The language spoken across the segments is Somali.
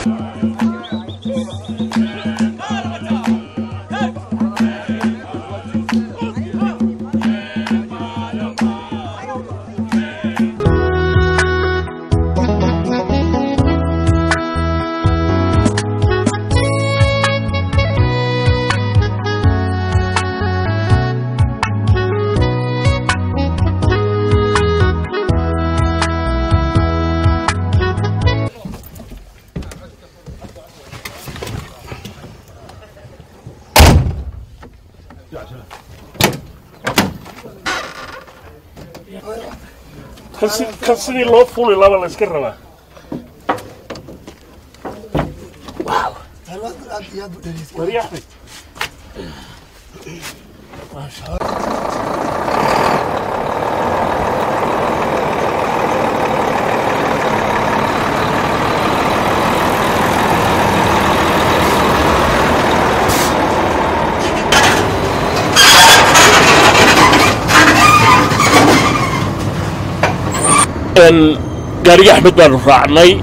kan sidii loo fuli laba la iska rabaa wari axmed gaariga axmed baanu raacnay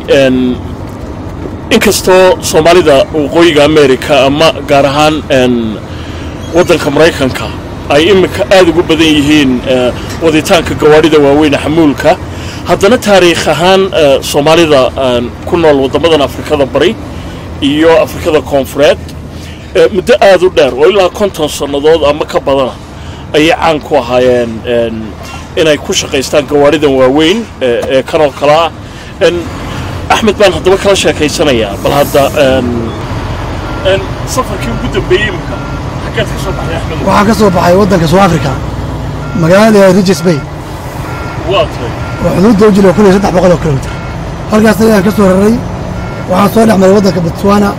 inkastoo soomaalida waqooyiga america ama gaar ahaan waddanka maraykanka ay iminka aada ugu badan yihiin waditaanka gawaadhida waaweyne xamuulka haddana taariikh ahaan soomaalida ku nool waddamadan afrikada bari iyo afrikada koonfureed muddo aada u dheer oo ilaa konton sannadood ama ka badana ayay caan ku ahaayeen inay ku shaqaystaan gawaadhidan waaweyn ee kanoo kale ah axmed baan haddaba kala sheekaysanayaa bal hadda safarkii ugu dambeeyey imika xaggeed ka soo baxday axmed waxaan ka soo baxay waddanka south africa magaalada regis bay waa tahay oo xuduudda u jira kun iyo saddex boqol oo kilomitir halkaasna ayaan ka soo raray waxaan soo dhex maray waddanka botswana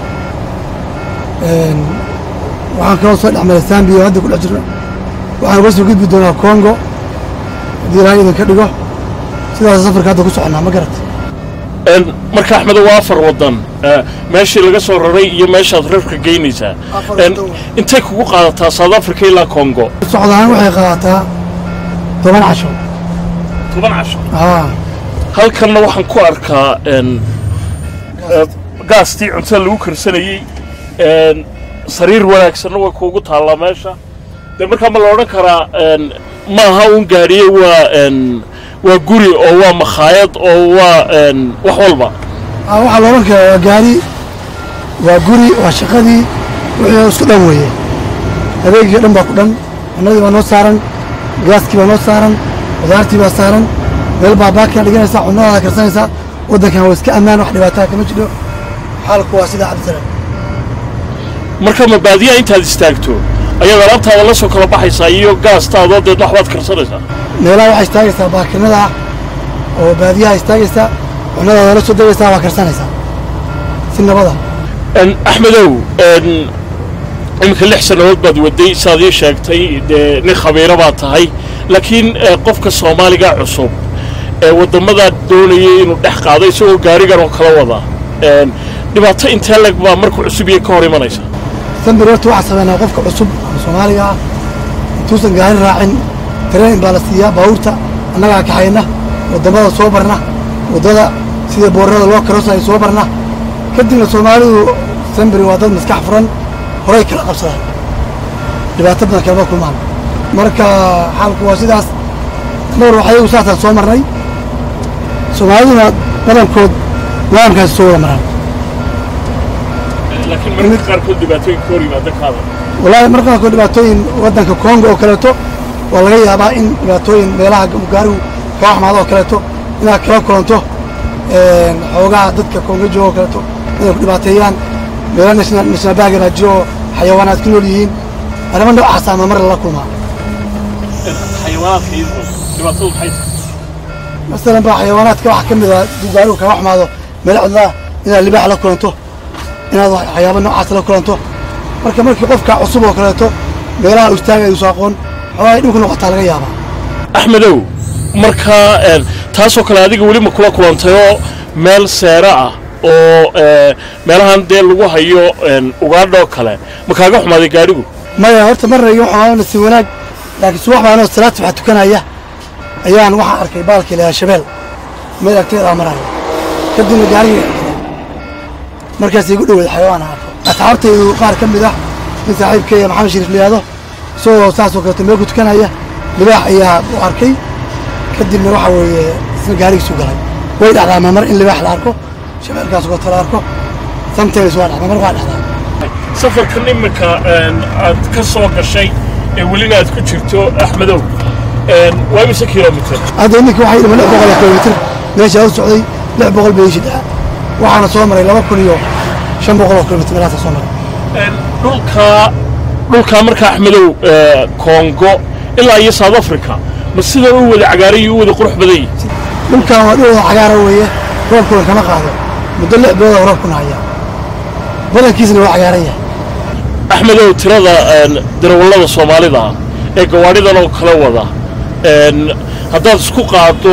waxaan kaloo soo dhex maray zambia oo hadda ku dhex jirno waxaan uga soo gudbi doonaa congo haddii ilaahay idinka dhigo sidaas safarka hadda ku soconnaa ma garat marka axmedo waa afar waddan meeshii laga soo raray iyo meeshaad rarka geynaysaa Afar waddan waa. intay kugu qaadataa south africa ilaa congo socdaan waxay qaadataa toban casho toban casho aa halkanna waxaan ku arkaa gaastii cuntada lagu karsanayey sariir wanaagsanna way kuugu taallaa meesha dee markaa ma la odhan karaa ma aha un gaadhiye waa waa guri oo waa makhaayad oo waa wax walba aa waxaa loolan karaa waa gaari waa guri waa shaqadii wixii isku dhan weeye adeegii o dhan baa ku dhan cunadii baa noo saaran gaaskii baa noo saaran qudaartii baa saaran meel baa baakaa dhiganaysaa cunadaada karsanaysaa waddankan waa iska ammaan wax dhibaataa kama jiro xaalku waa sidaa cabdisalaam marka ma baadiyaa intaad istaagto ayaad alaabtaada la soo kala baxaysaa iyo gaastaadoo deed waxbaad karsanaysaa meelaha waxaa istaagaysaa baakinada ah oo baadiyaha istaagaysaa cunadaada la soo degaysaa waa karsanaysaa si nabada axmedow iminka lix sannadood baad waday saad ii sheegtay dee nin khabiiro baad tahay laakiin eh, qofka soomaaliga cusub ee waddamadaa doonayay inuu dhex qaado isagoo gaarigan oo kala wada dhibaato intee leg baa markuu cusub iyo ka hor imanaysa sambir horta waxaa sameynaa qofka cusub ama soomaaliga ah intuusan gaari raacin tareen baa la siiyaa baabuurta annagaa kaxayna waddamada soo barna waddada sida boorarada loo karosaya soo barna kadibna soomaalidu sambiri waa dad maskax furan horay kala qabsadaan dhibaato badan kalama kulmaan marka xaalku waa sidaas dhowr waxyagu saasaan soo marnay soomaaliduna badankood nidaamkaasi soo wada maraan laakiin mararka qaarkood dhibaatooyin ka hor yimaada kaada wallaahi marka qaarkood dhibaatooyin waddanka kongo oo kaleeto waa laga yaabaa in dhibaatooyin meelaha gaarigu kaa xamaado oo kaleeto inaad kala kulanto xoogaha dadka kongo jooga oo kaleeto inay ku dhibaateeyaan meelo national national park baa jiro oo xayawaanaad ku nool yihiin arrimo noocaas ama mar lala kulmaa xayawaanaadka iyadoo dhibaatadu maxay tahay masalan baa xayawaanaadka waxaa ka mid ah hadduu gaarigu kaga xamaado meelo cidlaa inaad libaax la kulanto inaad waxyaabo noocaas la kulanto marka markii qofka cusub oo kaleeto meelaha uu istaagaya uusa aqoon xoogaa ay dhibku noqotaa laga yaabaa axmedow markaa een, taasoo kale adiga weli ma kula kulantayoo meel seero ah oo ee, meelahan dee lagu hayo een, ugaadhoo kale ma kaaga xumaaday gaadhigu maya horta marna iyo waxaa nasiib wanaag laakiin subax baan oo salaad subax tukanaya ayaan waxaan arkay baalkii lahaa shabeel meel agteeda maraya kadibna gaarigii markaas igu dhaweed xayawaan arko asxaabtaydu qaar ka mid ah mid saaxiibkeeya maxamed shariif liyaado isagoo saasoo kaleeto meel ku tukanaya libaax ayaa u arkay kadibna waxa weeye isna gaarigiisu galay way dhacdaa mamar in libaax la arko shabeelkaas oo kale la arko sometimes waa dhacdaa mamar waa dhacdaa safarkan iminka aad ka soo gashay ee welina aad ku jirto axmedow waa imise kilomitr hadda iminka waxay dhima lix boqol oo kilomitr meeshaa u socday lix boqol bay ishi dhaca waxaana soo maray laba kun iyo shan boqol oo kilomitr meelaasa soo maray dhulkaa dhulkaa marka axmedow kongo ilaa iyo south africa ma sidan u wada cagaaran iyo u wada qurux badan yihi dhulkan waa dhulooda cagaara weeye roobkuna kama qaado muddo lix bilood oo roobkuna haya badankiisna waa cagaaran yahay axmedow tirada darawallada soomaalida ee gawaadhidan oo kala wada haddaad isku qaado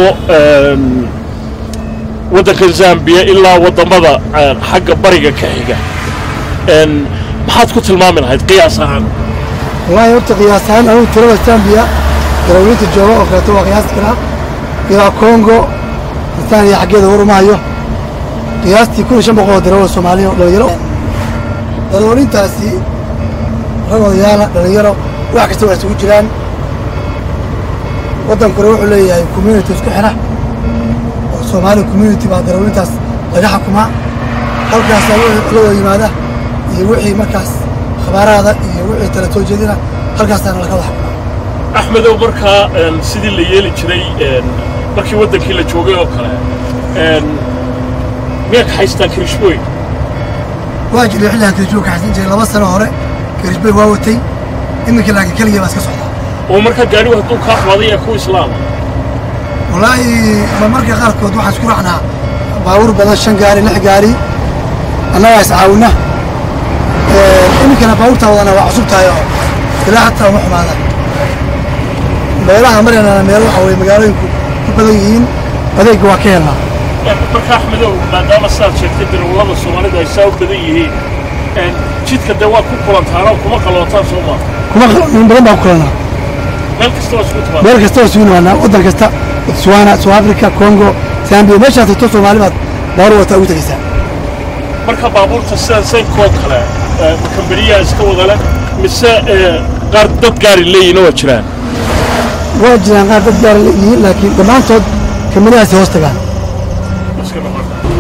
waddanka zambiya ilaa waddamada xagga bariga ka xiga maxaad ku tilmaami lahayd qiyaas ahaan wallaahi horta qiyaas ahaan anugu tirada zambiya darawliinta jooga oo kaleeto waa qiyaasi karaa ilaa congo tanzania xaggeeda war uma hayo qiyaastii kun iyo shan boqol oo darawal soomaaliya oo dhalinyaro darawaliintaasi rag odayaala dhalinyaro wax kasta waa isugu jiraan waddankuna wuxuu leeyahay community isku xira oo soomaali community baa darawaliintaas laga xukumaa halkaasaa wixii la wada yimaada iyo wixii markaas khabaaraada iyo wixii tala soo jeedina halkaasaana laga wada xukumaa axmedow markaa sidii la yeeli jiray markii waddankii la joogay oo kale miyaa ka haystaan kirishbooy waa jiray xilligan kirishbooy ka xaysan jiray laba sano hore kirishbooy waa watay iminka laakiin keligii baa iska socdaa oo markaa gaadhigu hadduu kaa xumaaday ee ku islaama wallaahi ma marka qaarkood waxaan isku raacnaa baabuur badan shan gaari lix gaari annagaa iscaawina iminkana baabuurtaa wadana waa cusub tahay oo ilaa hataa uma xumaadaan meelaha maryanana meel waxa weye magaalooyinku ku badan yihiin adeegga waa ka helnaa marka axmedow maadaama sidaad sheegtay darawallada soomaalida ay saa u badan yihiin jidka dee waad ku kulantaanoo kuma qalootaan soo maa kuma in badan baan ku kulanaa meel kasta waa isugu timaada meel kasta waa isugu nimaanaa waddan kasta botswana south africa congo zambia meeshaad tagto soomaali baad baabuur wataa ugu tegaysaa marka baabuurta sidan saynkoo kale kambaniyaha iska wada leh mise qaar dad gaari leeyihiin waa jiraan waa jiraan qaar dad gaara leeyihiin laakiin dhammaantood kamaniyahaasi hoos tagaan iska noqon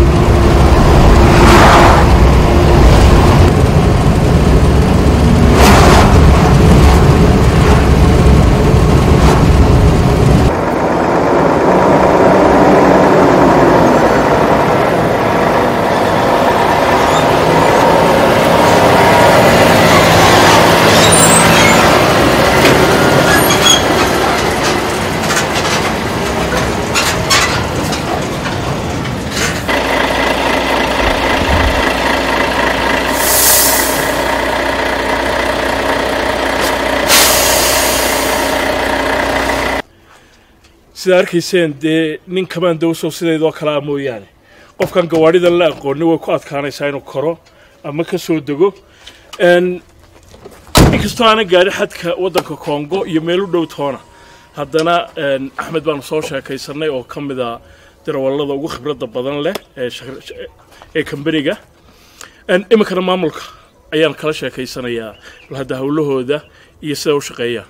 sidaa arkayseen dee nin kamaan dawsow sidaydoo kale ah mooyaane qofkan gawaadhidan la aqooni way ku adkaanaysaa inuu koro ama ka soo dego inkastoo aana gaadhi xadka waddanka kongo iyo meel u dhow toona haddana axmed baanu soo sheekaysanay oo ka mid a darawallada ugu khibradda badan leh ee ee kambaniga iminkana maamulka ayaan kala sheekaysanayaa bal hadda howlahooda iyo sida u shaqeeyaan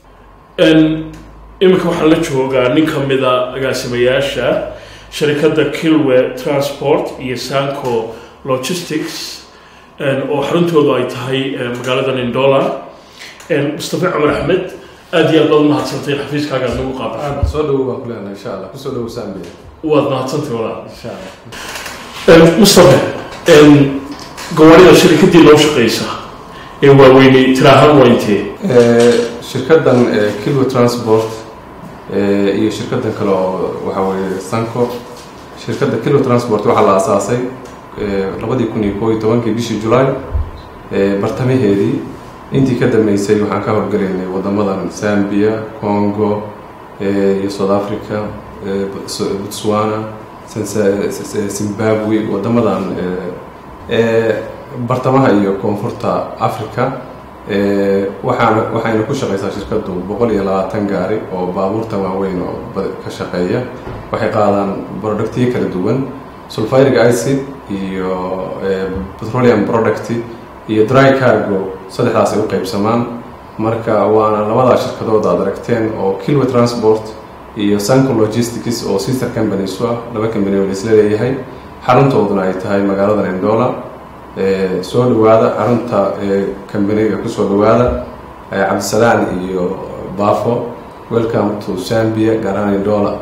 iminka waxaa la joogaa nin ka mida agaasimayaasha sharikadda kilwe transport iyo sanco logistics oo xaruntoodu ay tahay magaalada nindola mustafa cumar axmed aad iyo aad baad umahadsantay xafiiskaaga aad nagu qaabay soo dhowo baan kuleenahay insha allah kusoo dhowo zambia waad mahadsantay walaal insha allah mustafa gawaarida shirikaddii loo shaqaysa ee waaweynay tiraahaan waa intee shirkaddan kilwo transport iyo shirkaddan kale oo waxa weeye sanco shirkadda kilwo transport waxaa la asaasay labadii kun iyo koo iyo tobankii bishii julaay bartamaheedii intii ka dambeysay waxaan ka howlgelaynay waddamadan zambia congo iyo south africa botswana zimbabwe waddamadan bartamaha iyo koonfurta africa waxaana waxayna ku shaqaysaa shirkaddu boqol iyo labaatan gaari oo baabuurta waaweyn oo ka shaqeeya waxay qaadaan productiyo kala duwan sulfuric acid iyo petroleum product iyo dry cargo saddexdaas ay u qaybsamaan marka waana labadaa shirkadood aad aragteen oo kilwa transport iyo sanco logistics oo sister companies u ah laba company oo laisla leeyahay xaruntooduna ay tahay magaalada nendola soo dhawaada xarunta companiga kusoo dhawaada cabdisalaan iyo bafo welcome to zambia gaaraan nendola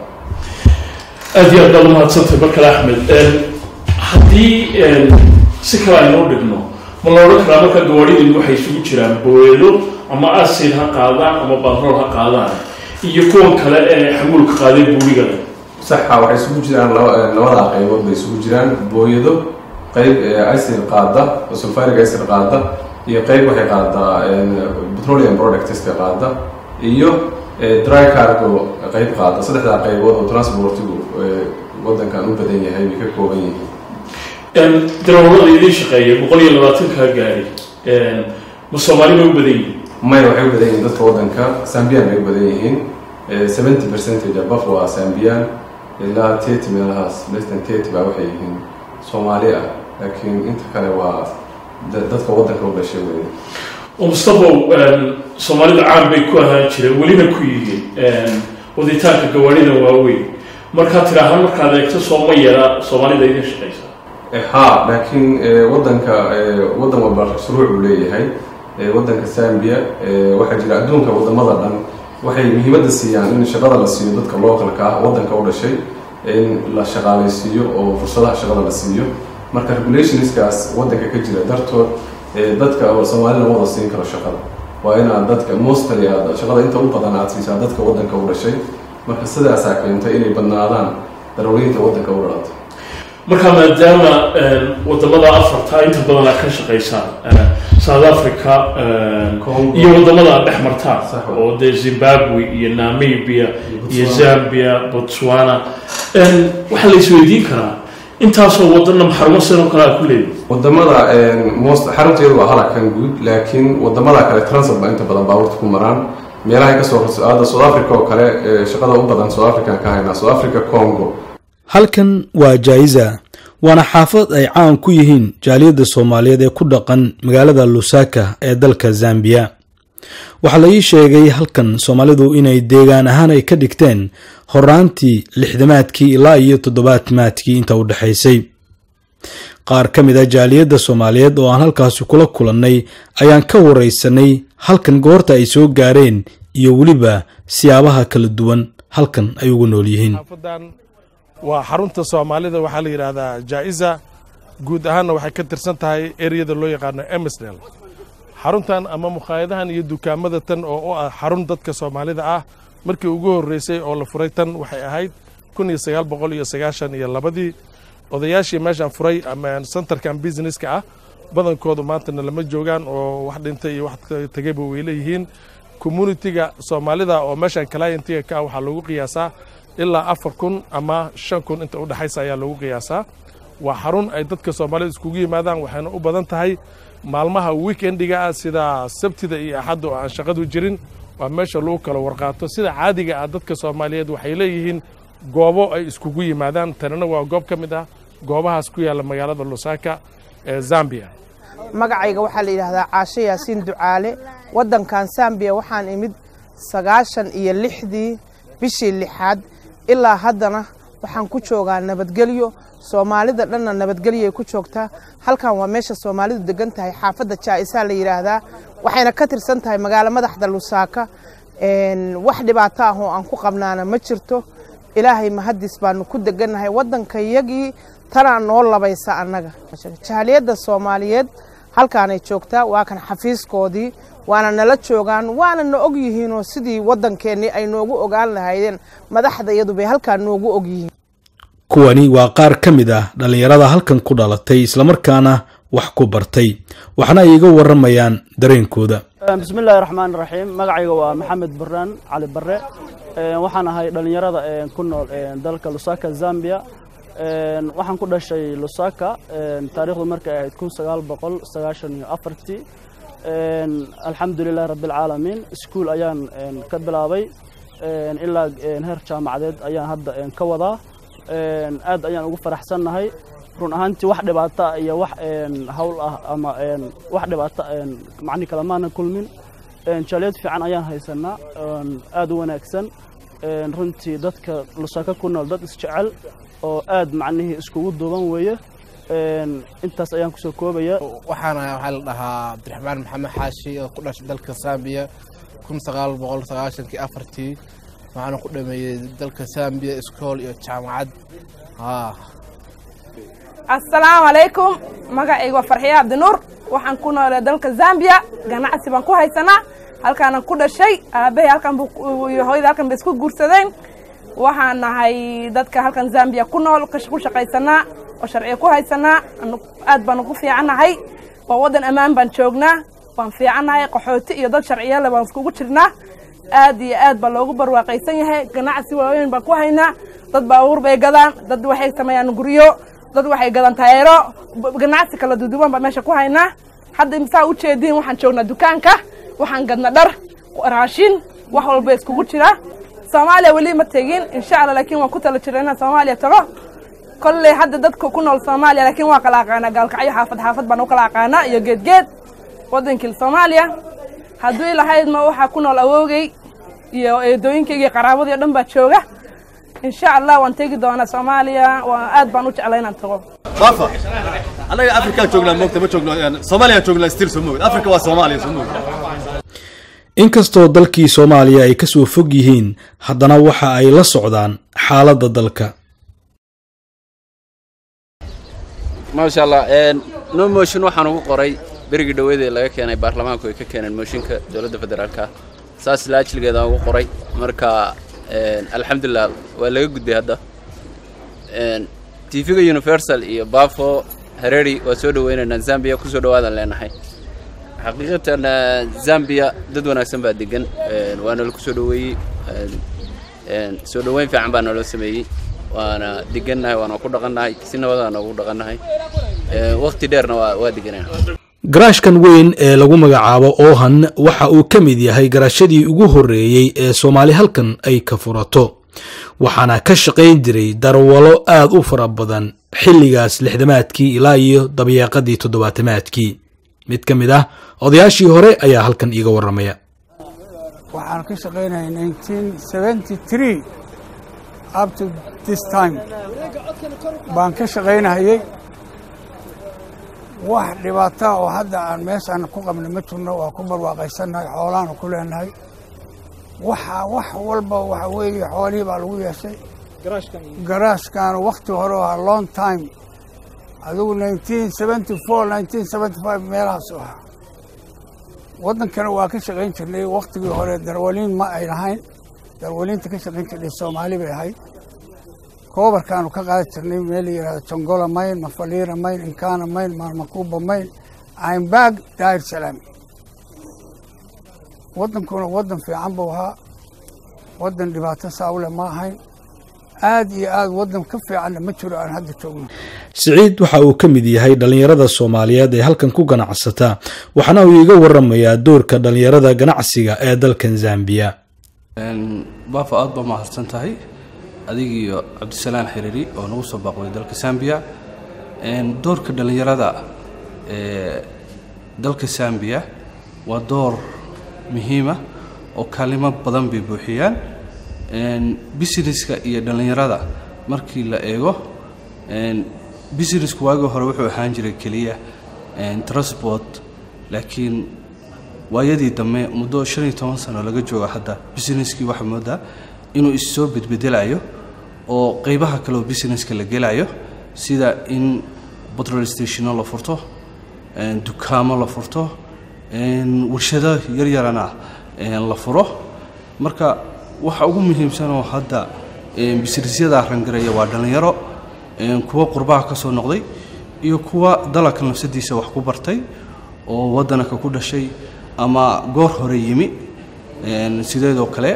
aad iyo aad baad umahadsantay markale axmed haddii si kale aynoo dhigno ma la odhan karaa marka gawaadhidin waxay isugu jiraan booyado ama asid ha qaadaan ama batrool ha qaadaan iyo kuwan kale ee xamuulka qaaday buurigada saxa waxay isugu jiraan labadaa qaybood bay isugu jiraan booyado qayb acid qaada sulfuric acid qaada iyo qayb waxay qaadaa petroleum productska qaada iyo dry cargo qayb qaada saddexdaa qaybood oo transportigu wadankan u badan yahay bay ka kooban yihiin darawalada idiin shaqeeya boqol iyo labaatanka gaari ma soomaali bay u badan yihiin maya waxay u badan yihiin dadka wadanka sambiyan bay u badan yihiin seventy percentage above waa sambiyan ilaa thirty meelahaas less than thirty baa waxay yihiin soomaali ah laakiin inta kale waa dadka wadanka u dhashay wey oo mustafow soomaalida caan bay ku ahaan jireen welina ku yihiin waditaanka gawaarida waaweyn markaa tiraahaan markaad eegto sooma yara soomaalida idin shaqaysa ha laakiin wadanka wadan walba shuruuc uu leeyahay wadanka zambia waxaa jira adduunka wadamada dhan waxay muhiimadda siiyaan in shaqada la siiyo dadka localka ah wadanka u dhashay in la shaqaalaysiiyo oo fursadaha shaqada la siiyo marka regulationskaas wadanka ka jira dartood dadka soomaalida wada siin karo shaqada waa inaad dadka mostly aad shaqada inta u badan aad siisaa dadka wadanka u dhashay marka sidaasaa keentay inay badnaadaan darawliinta wadanka u dhalatay markaa maadaama wadamada afarta inta badan aad ka shaqaysaan south africa iyo wadamada aad dhex martaan oo dee zimbabwe iyo namibia iyo zambia botswana waxaa la isweydiin karaa intaasoo wadana maxarumo sanoo kale aad ku leedahay wadamada most xarunteedu waa halakan guud laakiin wadamada kale transport baa inta badan baabuurta ku maraan meelahay kasoo hadda south africa oo kale shaqada u badan south african ka haynaa south africa congo halkan waa jaa'iza waana xaafad ay caan ku yihiin jaaliyadda soomaaliyeed ee ku dhaqan magaalada lusaka ee dalka zambiya waxaa la ii sheegay halkan soomaalidu inay deegaan ahaan ay ka dhigteen horaantii lixdamaadkii ilaa iyo toddobaadmaadkii inta u dhexaysay qaar ka mid a jaaliyadda soomaaliyeed oo aan halkaasi kula kulannay ayaan ka waraysanay halkan goorta ay soo gaareen iyo weliba siyaabaha kala duwan halkan ay ugu nool yihiin waa xarunta soomaalida waxaa la yidhaahdaa jaa'iza guud ahaanna waxay ka tirsan tahay ereyada loo yaqaano emsdel xaruntan ama mukhaayadahan iyo dukaamada tan oo u ah xarun dadka soomaalida ah markii ugu horreysay oo la furay tan waxay ahayd kun iyo sagaal boqol iyo sagaashan iyo labadii odayaashii meeshaan furay ama centerkan businesska ah badankoodu maantana lama joogaan oo wax dhintay iyo wax tegayba way leeyihiin communitiga soomaalida oo meeshaan clientiga ka ah waxaa lagu qiyaasaa ilaa afar kun ama shan kun inta u dhexaysa ayaa lagu qiyaasaa waa xarun ay dadka soomaalida iskugu yimaadaan waxayna u badan tahay maalmaha weekendiga ah sida sabtida iyo axadda oo aan shaqadu jirin waa meesha lagu kala warqaato sida caadiga ah dadka soomaaliyeed waxay leeyihiin goobo ay iskugu yimaadaan tanina waa goob ka mid ah goobahaas ku yaalla magaalada lusaka ee zambia magacayga waxaa la yidhaahdaa caashe yaasiin ducaale waddankan zambiya waxaan imid sagaashan iyo lixdii bishii lixaad ilaa haddana waxaan ku joogaa nabadgelyo soomaalida dhanna nabadgelyoay ku joogtaa halkan waa meesha soomaalidu degan tahay xaafadda jaa'isaa la yidhaahdaa waxayna ka tirsan tahay magaalo madaxda lusaaka wax dhibaato ah oo aan ku qabnaana ma jirto ilaahay mahadis baanu ku degannahay waddankayagii tanaa noo labaysa annaga jaaliyadda soomaaliyeed halkaanay joogtaa waa kan xafiiskoodii waana nala joogaan waana na og yihiinoo sidii waddankeennii ay noogu ogaan lahaydeen madaxda iyadu bay halkaa noogu og yihiin kuwani waa qaar ka mid ah dhallinyarada halkan ku dhalatay islamarkaana wax ku bartay waxna ay iga warramayaan dareenkooda bismi illaahi raxmaan raxiim magacayga waa maxamed baraan cali barre waxaan ahay dhallinyarada ku nool dalka lusaka zambia waxaan ku dhashay lusaka taarikhdu markay ahayd kun sagaal boqol sagaashan iyo afartii alxamdulilahi rabbialcaalamiin iskuol ayaan ka bilaabay ilaa heer jaamacadeed ayaan hadda ka wadaa aad ayaan ugu faraxsannahay run ahaantii wax dhibaata iyo wax hawl ah ama wax dhibaata macni kale maana kulmin jaaliyad fiican ayaan haysanaa aad u wanaagsan runtii dadka lusaka ku nool dad isjecel oo aad macnihii iskugu duuban weeye intaas ayaan kusoo koobaya waxaana waxaa la dhahaa cabdiraxmaan maxamed xaashi oo ku dhashay dalka sambiya kun sagaal boqol sagaashankii afartii waxaana ku dhameeyey dalka sambiya iskool iyo jaamacad haa assalaamu calaykum magacayga waa farxiye cabdinuur waxaan ku noolay dalka zambiya ganacsi baan ku haysanaa halkaanan ku dhashay aabahay halkan iyo hooyada halkan bay isku guursadeen waxaan nahay dadka halkan zambiya ku nool ku shaqaysanaa oo sharciga ku haysanaa aad baan ugu fiicannahay waa waddan ammaan baan joognaa waan fiicannahay qaxooti iyo dad sharciyale baan iskugu jirnaa aad iyo aad baa loogu barwaaqaysan yahay ganacsi waaweyn baan ku haynaa dad baabuur bay gadaan dad waxay sameeyaan guryo dad waxay gadaan tayeero ganacsi kala duduwan baa meesha ku haynaa hadda saa u jeediin waxaan joognaa dukaanka waxaan gadna dhar raashin wax walba iskugu jira soomaaliya weli ma tegin insha allah laakiin waan ku tala jira inaan soomaaliya tago kolley hadda dadka ku nool soomaaliya laakiin waan kala aqaanaa gaalkacyo xaafad xaafad baan u kala aqaanaa iyo geedgeed waddankii soomaaliya haddii lahayd ma waxaa ku nool awoogay iyo eedooyinkayga iyo qaraabadii o dhan baa jooga insha allah waan tegi doonaa soomaaliya waa aad baan u jeclay inaan tago baafa annaga afrikaan joognaa moogta ma joogno soomaaliya joognaa stil soo moogid afrika waa soomaaliya soo moogid inkastoo dalkii soomaaliya ay kasoo fog yihiin haddana waxa ay la socdaan xaaladda dalka maasha allah no motion waxaan ugu qoray berigii dhaweedee laga keenay baarlamaanku ay ka keeneen mooshinka dowladda federaalka saas laajligeeda ugu qoray marka alxamdulilah waa laga gudbay hadda tv-ga universal iyo bafo hareri waa soo dhaweynaynaa zambia kusoo dhawaadaan leenahay xaqiiqatan zambia dad wanaagsan baa degan waana lagu soo dhaweeyey soo dhaweyn fiican baa naloo sameeyey waana degannahay waana ku dhaqannahay si nabadaan noogu dhaqannahay waqti dheerna waa waa deganayna garaashkan weyn ee lagu magacaabo oohan waxa uu ka mid yahay garaashadii ugu horreeyey ee soomaali halkan ay ka furato waxaana ka shaqayn jiray darwalo aad u fara badan xilligaas lixdamaadkii ilaa iyo dabayaaqadii toddobaatamaadkii mid ka mid ah odayaashii hore ayaa halkan iiga warramaya waxaan ka shaqaynayay up to this time baan ka shaqaynahayey wax dhibaataa oo hadda aan meeshaan ku qabna ma jirno waa ku barwaaqaysannahay xoolaanu ku leenahay waxa wax walba waxa weeye xoolihii baa lagu yeeshay garaashkaana wakhti hore oo ahaa long time adigu nineteen seventy four nineteen seventy five meelahaas u ahaa waddankana waa ka shaqayn jirnay wakhtigii hore darwaliin ma ay lahayn darwaliinta ka shaqayn jirnay soomaali bay ahayd koobarkaanu ka qaadi jirnay meel la yidhahdo jongola mayn mafaliira mayn inkana mayn maalmakuuba mayn caynbaag daahir salaam waddankuna waddan fiican buu ahaa waddan dhibaato saawle ma ahayn aad iyo aad waddan ka fiicanna ma jiro aan hadda joogno siciid waxa uu ka mid yahay dhallinyarada soomaaliyeed ee halkan ku ganacsata waxaana uu iiga warramayaa doorka dhallinyarada ganacsiga ee dalkan zambiya baafa aad baa mahadsan tahay adig iyo cabdisalaan xiriiri oo nagu soo baaqday dalka sambiya doorka dhallinyarada ee dalka sambiya waa door muhiima oo kaalimo badan bay buuxiyaan businesska iyo dhallinyarada markii la eego businessku waagii hore wuxuu ahaan jiray keliya transport laakiin waayadii dambe muddo shan iyo toban sano laga jooga hadda businesskii waxaa moodaa inuu issoo bedbedelayo oo qeybaha kaleoo businesska la gelayo sida in petrol stationo la furto dukaamo la furto warshado yaryarana la furo marka waxa ugu muhiimsanoo hadda businessyada rangareeya waa dhallinyaro kuwa qurbaha ka soo noqday iyo kuwa dalabka nafsadiisa wax ku bartay oo waddanaka ku dhashay ama goor hore yimi sideedoo kale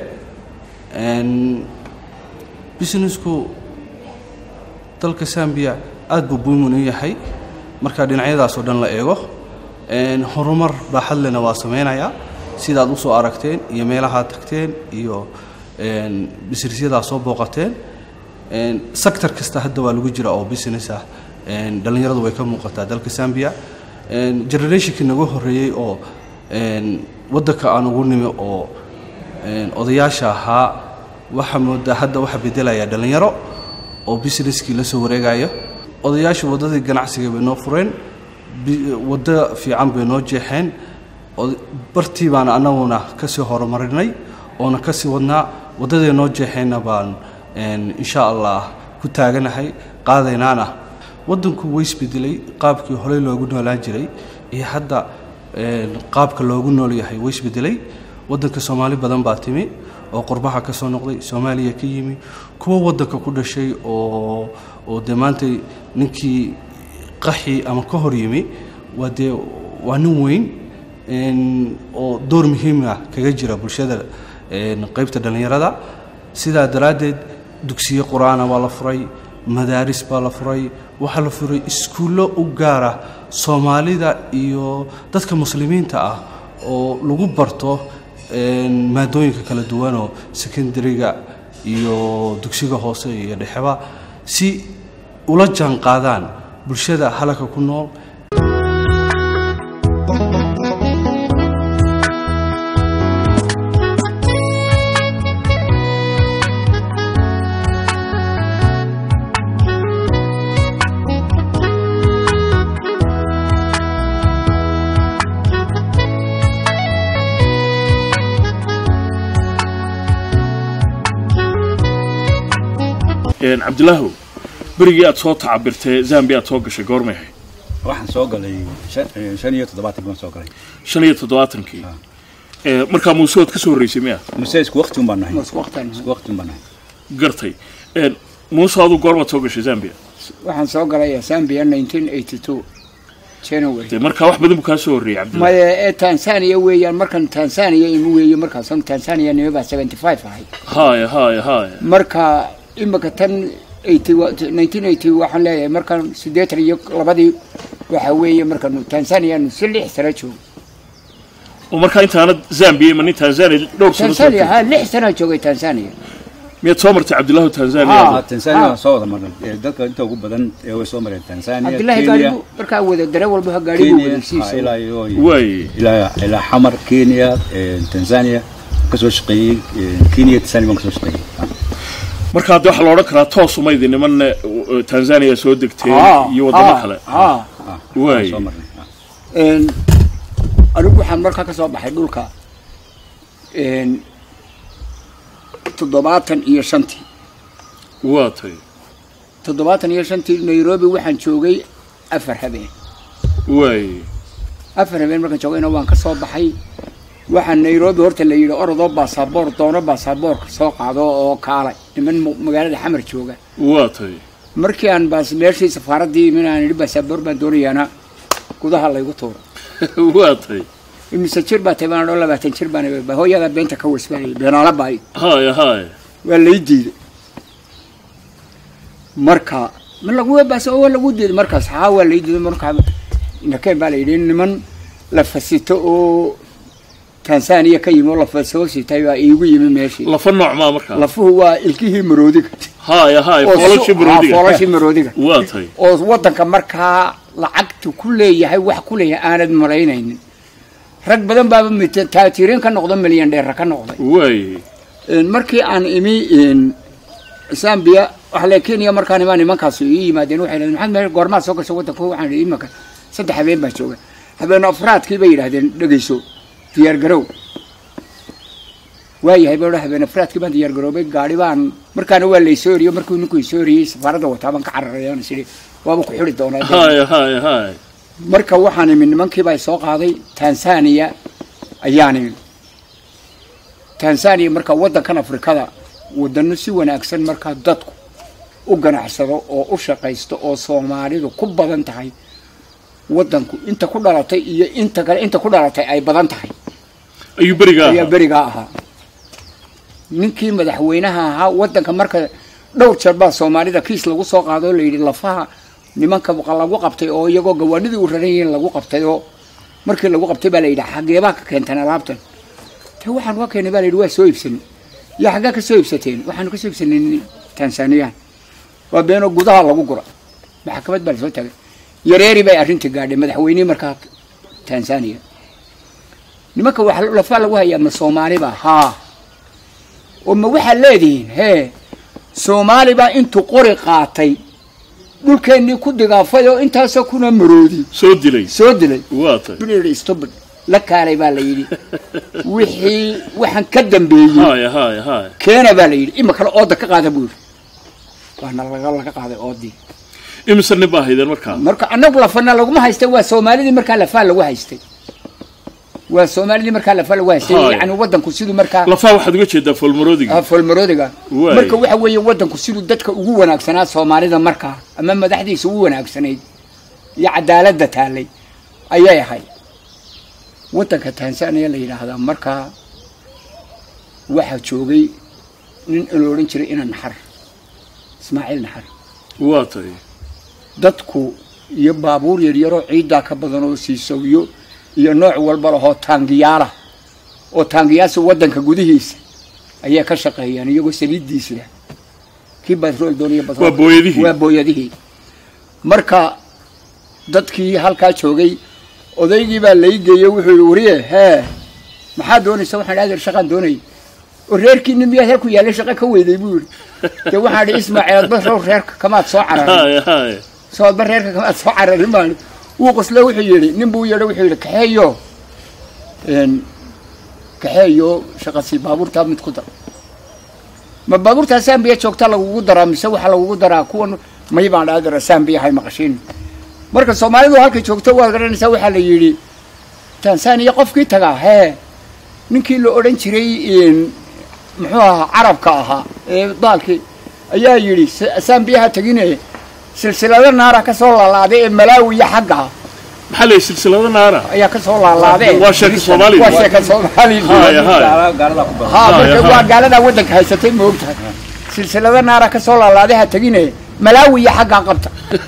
businessku dalka sambiya aad buu buumin u yahay marka dhinacyadaasoo dhan la eego horumar baaxadlena waa samaynayaa sidaad u soo aragteen iyo meelahaad tagteen iyo businesyadaa soo booqateen sector kasta hadda waa lagu jira oo business ah dhallinyaradu way ka muuqataa dalka zambia generationkii nagu horeeyey oo waddanka aan ugu nimi oo odayaasha ahaa waxaa moodaa hadda waxa bedelaya dhallinyaro oo businesskii la soo wareegayo odayaashu waddadii ganacsiga bay noo fureen waddo fiican bay noo jeexeen bartii baan annaguna ka sii horumarinay oona ka sii wadnaa waddaday noo jeexeenna baan insha allah ku taaganahay qaadaynaana waddanku way isbedelay qaabkii horey loogu noolaan jiray iyo hadda qaabka loogu nool yahay way isbedelay waddanka soomaali badan baa timi oo qurbaha ka soo noqday soomaaliya ka yimi kuwa waddanka ku dhashay oo oo dee maanta ninkii qaxi ama ka hor yimi waa dee waa nin weyn oo door muhiima kaga jira bulshada qaybta dhallinyarada sidaa daraaddeed dugsiyo qur-aana waa la furay madaaris baa la furay waxaa la furay iskuullo u gaara soomaalida iyo dadka muslimiinta ah oo lagu barto maadooyinka kala duwanoo secondariga iyo dugsiga hoose iyo dhexeba si ula jaan qaadaan bulshada halaka ku nool cabdilaahow berigii aad soo tacabirtee zambia aad soo gashay goormay ahayd waxaan soo galay shan iyo toddobaatan baan soo galay shan iyo toddobaatankii markaa muuse waad ka soo horreysay miya muse isku waqti un baan nahay isku waqti un baan nahay gartay muuse aduu goormaad soo gashay zambia waxaan soo galay zambia nineteen eighty two january de markaa wax badan buu kaa soo horreeyey cabdillah maya ee tanzania weeyaan markan tanzania imu weeye markaas tanzania nima baa seventy five ahay haya haya haya marka imika tan nineteen eighty waxaan leeyahay markaan siddeetan iyo labadii waxa weeye markaanu tanzanianu si lix sano joogo oo markaa intaanad zambia imanin tanzania dhowr sano soo tanzania ha lix sanaa joogay tanzania miyaad soo martay cabdillahu tanzania tanzania waan soo wada marnay dadka inta ugu badan ee way soo mareen tanzania cabdillahi gaarigu markaa wada dare walba gaarigu wadasiisa ilaa iyo way ilaa ilaa xamar kenya tanzania kasoo shaqeeyey kenya tanzania baan kasoo shaqeeyey marka hadda waxaa la odhan karaa toos uma idin niman tanzania soo degteen iyo waddamo kale way anigu waxaan markaa ka soo baxay dhulka toddobaatan iyo shantii waa tay toddobaatan iyo shantii nairobi waxaan joogay afar habeen way afar habeen markaan joogayna waan ka soo baxay waxaa nairobi horta la yidhi orodoo baasaboor doono baasaboorka soo qaado oo kaalay niman magaalada xamar jooga waa tay markii aan baas meeshii safaaraddii imin aan idhi baasaboor baan doonayaana gudaha laygu tuuro waa tay imise jir baa tahay baan odhan labaatan jir baan hooyada beenta ka wasbaanayay beenaala baa haya haya waa lay diiday marka ma lagu baas waa lagu diiday markaas haa waa lay diiday markaa nakeen baa la yidhi niman la fasito oo tanzania ka yimi oo lafa soo sitay baa iigu yimi meeshii lafa nooc maa markaa lafuhu waa ilkihii maroodiga haya haya foolashii maroodiga foolashii maroodiga waa tay oo waddanka markaa lacagtu ku leeyahay wax ku leeyahay aanad malaynaynin rag badan baaba taajiriin ka noqdo milyan dheera ka noqday way markii aan imi zambia waxa le kenya markaan imaa nimankaas ii yimaadeen waxay dhahdeen maxaad meel goormaad soo gasho waddanka waxaan idhi imaka saddex habeen baa jooga habeen afraadkii bay yidhahdeen dhegeyso diyaar garow waayahay baa habeen afraadkii baan diyaar garoobay gaari baan markaana waa laysoo eriyo markuu ninku isoo eriyey safaaradda wataa baan ka cararayaan sidhi waaba ku xidhi doonaa haya haya haya marka waxaan imi nimankiibaa soo qaaday tanzania ayaan imi tanzania marka waddankan afrikada wadano si wanaagsan markaa dadku u ganacsado oo u shaqaysto oo soomaalidu ku badan tahay waddanku inta ku dhalatay iyo inta kale inta ku dhalatay ay badan tahay ayuu berigaa ayaa berigaa ahaa ninkii madaxweynaha ahaa waddanka marka dhowr jeer baa soomaalida kiis lagu soo qaado oo layidhi lafaha nimanka lagu qabtay oo iyagoo gawaanidii u raran yihiin lagu qabtay oo markii lagu qabtay baa la yidhi xageebaa ka keenteen alaabtan te waxaan ka keenay baa la yidhi waa soo iibsanay yaa xaggaa ka soo iibsateen waxaanu ka soo iibsanay tanzaniyaan waa beenoo gudaha lagu gura maxkamad baa lasoo taagay yareeri bay arrinta gaadhay madaxweynihii markaa tanzania nimanka wax lafaa lagu hayaa ma soomaaliba haa oo ma waxaad leedihiin hee soomaali baa intuu qori qaatay dhulkeennii ku digaafay oo intaasoo kuna maroodi soo dilay soo dilay waa tay bili stupid la kaalay baa la yidhi wixii waxaan ka dambeeyey haya haya haya keena baa la yidhi ima kale ooda ka qaada buu yidhi waana laga laga qaaday oodii imise nin baa haydeen markaa marka annagu lafana laguma haystay waa soomaalidii markaa lafaa lagu haystay waa soomaalidii markaa lafaa lagu haystay Haya. yani wadanku siduu markaa lafaa waxaad uga jeedaa foolmaroodiga ah, foolmaroodiga Waay. marka waxa weeye wadanku siduu dadka ugu wanaagsanaa soomaalida markaa ama madaxdiisa ugu wanaagsanayd iyo cadaaladda taallay ayay ahayd wadanka tanzania la yidhaahdaa markaa waxaa joogay nin la odhan jiray ina naxar ismaaciil naxar waa tay dadku iyo baabuur yaryaroo ciiddaa ka badan oo siisawiyo iyo nooc walba lahoo taangiyaala oo taangiyaasa wadanka gudihiisa ayay ka shaqeeyaan iyagoo saliiddiis leh kii batrool dooniyo batrool Waa booyadihii. waa booyadihii marka dadkii halkaa joogay odaygii baa lai geeyey wuxuu yihi wariye hee maxaa doonaysa waxaan adeer shaqaan doonay oo reerkiini miyaad halku yaallay shaqo ka weyday buu yidhi dee waxaan idhi ismaaciil adba row reerka kamaad soo cararay haya haya soo adba reerka kamaad soo cararin baan wuu qosle wuxuu yidhi nin buu yeedho wuxuu yidhi kaxeeyo een, kaxeeyo shaqasi baabuurtaa mid ku dar ma baabuurtaa saambiya joogta lagugu daraa mise waxaa lagugu daraa kuwan may baan dhaadara saambiya hay maqashiin marka soomaalidu halkay joogto waad garanaysaa waxaa la yidhi tanzania qofkii tagaa hee ninkii la odhan jiray een, muxuu ahaa carabka ahaa ee daalkii ayaa yidhi "Sa- saambiyaha tegine silsilado naara ka soo laalaaday ee malaawiya xagga maxaa la silsilado naara ayaa ka soo laalaadee waa sheeka soomaaliga waa sheeka soomaaliga haya haya ha Haya, marka haya. waa gaaladaa waddanka haysatay ma ogtahay silsilado naara ka soo laalaaday ha tegine malaawiya xaggaa qabta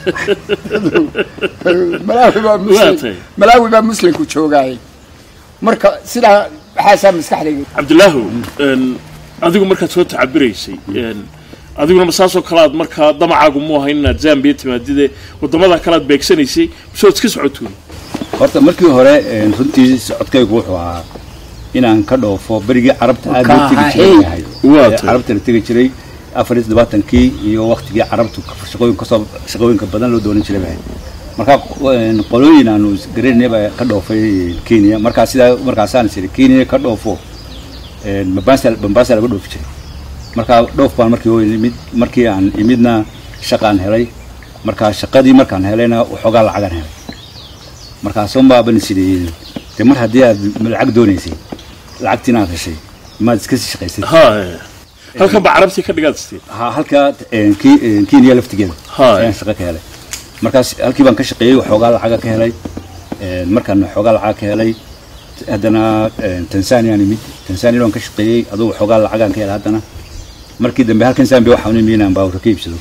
malaawi baa Waa muslim tahay. malaawi baa muslimku joogaaye marka sidaa waxaasaa maskaxdayga cabdilaahu een, adigu markaad soo tacabiraysay een, adiguna ma saasoo kale aad markaa damacaagu mu ahayn inaad zambiya timaadide wadamada kale aad beegsanaysay mise waad iska socotuun horta markii hore een, runtii socodkaygu wuxuu ahaa inaan ka dhoofo berigii carabta aad loo tegi jiray yahay Waa Ee, tahay. carabta la tegi jiray afar iyo toddobaatankii iyo waktigii carabtu shaqooyin kasoo shaqooyinka badan loo doonan jiray bahay marka een, qolooyin aanu garanay baa ka dhoofay kenya markaa sidaa markaasaan is kenya ka dhoofo een, Mombasa Mombasa laga dhoofi jiray markaa dhoof baan markii hoo imid markii aan imidna shaqaan helay markaa shaqadii markaan helayna waxoogaa lacagaan helay markaasuun baaban sidii de mar haddii aad lacag doonaysay lacagtiina aad heshay maad iska sii shaqaysay haya halkan baa carabtii ka dhigaad istiin ha halka een, Ki- een, kenya laftigeeda Haa. ayaan shaqo ka helay markaas halkii baan ka shaqeeyey waxoogaa lacaga ka helay een, markaan waxoogaa lacaga ka helay haddana een, tanzaniaan imid tanzania waan ka shaqeeyey adugu waxoogaa lacagaan ka helay haddana markii dambe halkan zambia waxaan u imid inaan baabuurka ka iibsado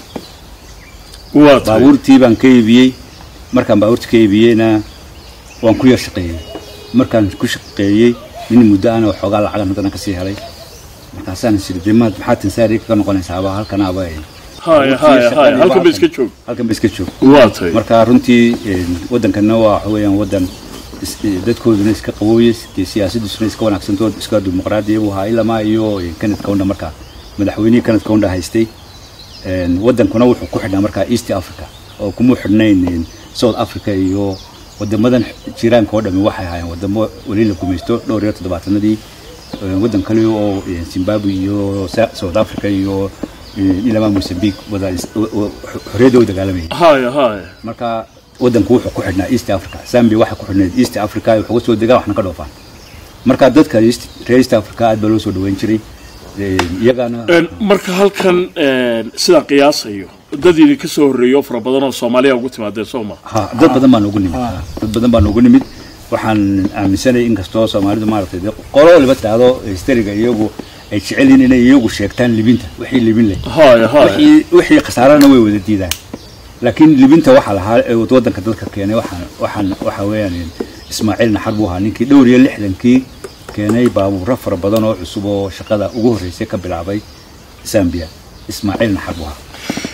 waa tahay baabuurtii baan ka iibiyey markaan baabuurta ka iibiyeyna waan ku yar shaqeeyey markaan ku shaqeeyey nin muddo ana waxoogaa lacagan haddana kasii helay markaasaan isiri de maad maxaa tansaariya ka noqonaysaaba halkan aba haya haya haya halkan ba iska joog halkan ba iska joog waa tahay marka runtii een, waddankana waa waxa weeyaan waddan is- ee, dadkooduna iska qabooye dee siyaasadiisuna iska wanaagsantood iska dimuqraadiya buu ahaa ilamaa iyo een, kenneth kaunda markaa madaxweynihii kenneth kaunda haystay een, waddankuna wuxuu ku xidhnaa markaa east africa oo kuma xidhnayn een, south africa iyo wadamadan jiraanka oo dhami waxay ahaayeen wadamo weli la gumaysto dhowr iyo toddobaatanadii een, waddan kale oo een, zimbabwe iyo Sa- south africa iyo een, ilamaa mozambique wada is- o- o- xorriyadda u dagaalamayay haya haya marka waddanku wuxuu ku xidhnaa east africa zambia waxay ku xidhnayd east africa ay waxuga soo degaan waxna ka dhoofaan marka dadka East- reer east africa aad baa loo soo dhaweyn jiray Een, iyagana Een, marka halkan een, sidaan qiyaasayo dad idinka soo horreeyo fara badan oo soomaaliya ugu timaadeen soo ma ha dad badan baa noogu nimid dad badan baa noogu nimid waxaan aaminsanay inkastoo soomaalidu maaragtay dee qolo waliba taado hysteriga iyagu ay jecel yihiin inay iyagu sheegtaan libinta wixii libin leh haya haya wixii wixii khasaarana way wada diidaan laakiin libinta waxaa lahaa ee waddanka dadka keenay waxaan waxaan waxa weeyaan ismaaciil naxar buu ahaa ninkii dhowr iyo lixdankii keenay baabuurro fara badan oo cusub oo shaqada ugu horreysay ka bilaabay zambia ismaaciil naxar buu ahaa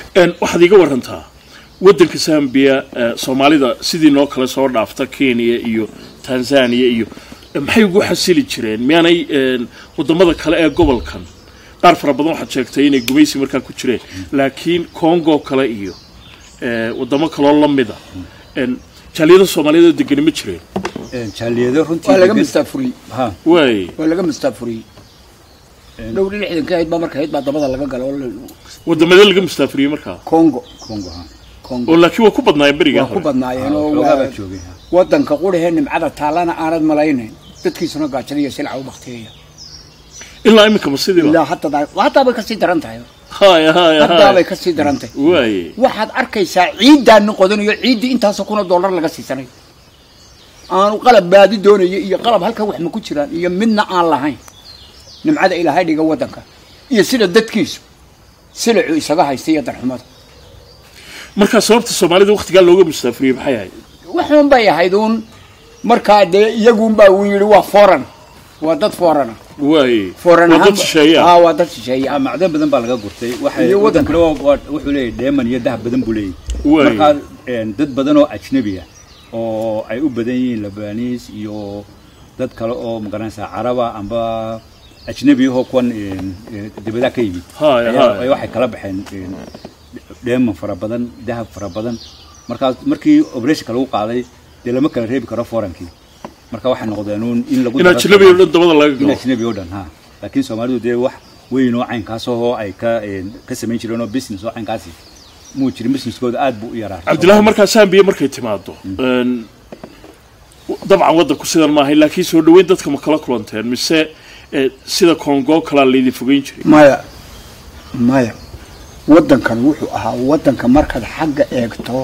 Een, waxaad iga warantaa waddanka zambia eh, soomaalida sidii noo kale soo dhaafta kenya iyo tanzania iyo eh, maxay ugu xasili jireen miyaanay een, waddamada kale ee gobolkan qaar fara badan waxaad sheegtay inay gumaysi markaa ku jireen laakiin congo kale iyo eh, waddamo kaloo la mida een, jaaliyada soomaaliyeed oo degani ma jireen jaaliyado runtii waa laga degan- mustaafuriyey ha waay waa laga mustaafuriyey dhowr lixdanka ahayd baa marka ahayd baa dabada laga galo oo la- waddamadee laga mustaafuriyey markaa congo congo ha congo oo laakiin waa ku badnaayeen berigaa waa ku hore badnaayeen oo xoogaa waa baa joogay ha wadanka qurahee nimcada taallana aanad malaynayn dadkiisuna gaajada iyo silca u bakteeya ilaa iminka ma sidiiba ilaa hataa hataa bay kasii daran tahay haya haya hataa bay haya kasii daran tahay waaye waxaad arkaysaa ciiddaani qodanayo ciiddii intaasoo kuna dollar laga siisanay aanu qalab baadi doonayo iyo qalab halkan wax ma ku jiraan iyo midna aan lahayn nimcada ilaahay dhiga wadanka iyo sida dadkiisu silacu isaga haysta iyo darxumada markaa sababta soomaalida waktigaa looga mustaafuriyey maxay ahayd waxuun bay ahayd uun markaa dee iyagunbaa uu yidhi waa foran waa dad forana waaye foran waa dad ahaan- shisheeya aa waa dad shisheeya Ah, macdan badan baa laga gurtay waxay Iyo wadanka. wadankana waa- waa- wuxuu leeyahay dheeman iyo dahab badan buu leeyahay Waay. markaa een, dad badan oo ajnabi ah oo ay u badan yihiin labaniis iyo dad kale oo magaranaysaa caraba amba ajnabi ahoo kuwan een, een, dibadaha ka yimid Haya, ayaa- haya. ayaa waxay kala baxeen een, dheeman fara badan dahab fara badan markaas markii operationka lagu qaaday dee lama kala reebi karo forankii marka waxay noqdeen uun in lagu in daro- ajnabi oo dhan dabada laga in galo ajnabi oo dhan ha laakiin soomaalidu dee wax weyn oo caynkaas oo ay ka een, ka samayn jireen oo business oo caynkaasi muu jirin businesskooda aad buu u yaraa cabdilaahi markaa sambiya markay timaado een, dabcan waddanku sidan maahay laakiin soo dhaweyn dadka ma kala kulanteen mise eh, sida congo kalaa laydin fogeyn jiray maya maya waddankan wuxuu ahaa waddanka markaad xagga eegto